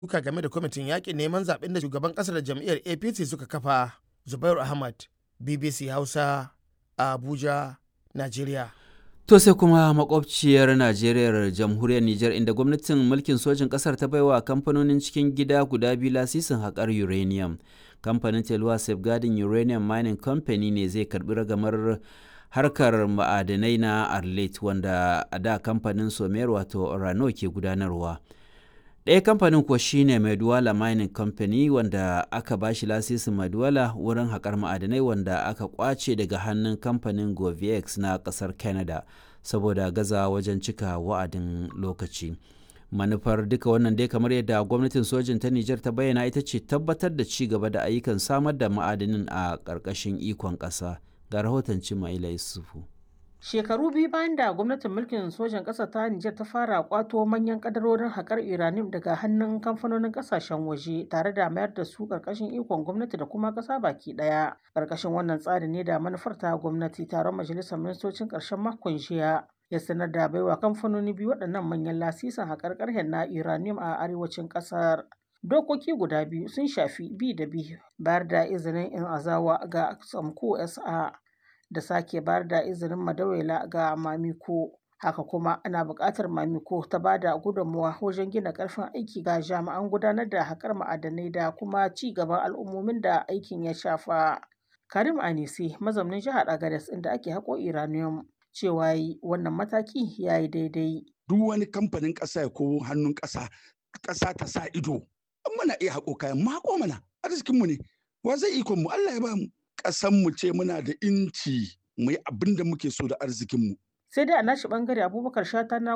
suka game da kwamitin yaƙin neman zaɓen da shugaban ƙasar da jam'iyyar apc suka kafa zubairu ahmad bbc hausa a abuja najeriya To sai kuma makwabciyar Najeriya jamhuriyar Nijar inda gwamnatin mulkin sojin ƙasar ta baiwa kamfanonin cikin gida guda biyu lasisin haƙar uranium. Kamfanin Telwa Safeguarding Uranium Mining Company ne zai karɓi ragamar harkar ma'adanai na Arlet wanda a da kamfanin Somer wato Orano ke gudanarwa. ɗaya kamfanin kuwa shine Maduwala Mining Company wanda aka ba shi lasisin Maduwala wurin haƙar ma'adanai wanda aka ƙwace daga hannun kamfanin Govex na ƙasar Canada saboda gaza wajen cika wa'adin lokaci. Manufar duka wannan dai kamar yadda gwamnatin sojin ta Nijar ta bayyana ita ce tabbatar da ci gaba da ayyukan samar da ma'adanin a ƙarƙashin ikon ƙasa. Ga rahoton Cimaila Yusufu. Shekaru biyu bayan da gwamnatin mulkin sojan ƙasar ta Nijar ta fara kwato manyan kadarorin haƙar uranium daga hannun kamfanonin ƙasashen waje tare da mayar da su ƙarƙashin ikon gwamnati da kuma ƙasa baki ɗaya. Ƙarƙashin wannan tsari ne da manufar ta gwamnati taron majalisar ministocin ƙarshen makon jiya ya sanar da baiwa kamfanoni biyu waɗannan manyan lasisin haƙar ƙarhen na uranium a arewacin ƙasar. Dokoki guda biyu sun shafi bi da bi bayar da izinin in azawa ga Samko SA da sake bayar da izinin madawela ga mamiko haka kuma ana buƙatar mamiko ta ba da gudunmawa wajen gina ƙarfin aiki ga jami'an gudanar da haƙar ma'adanai da kuma ci gaban al'ummomin da aikin ya shafa karim anise mazaunin jihar agadas inda ake haƙo iranium cewa yi wannan mataki ya yi daidai duk wani kamfanin ƙasa ko hannun ƙasa ƙasa ta sa ido muna iya haƙo kayan mu haƙo mana arzikinmu ne wa zai ikon mu Allah ya ba mu ƙasan mu ce muna da inci mu yi abin da muke so da arzikinmu. Sai dai a nashi bangare Abubakar Shata na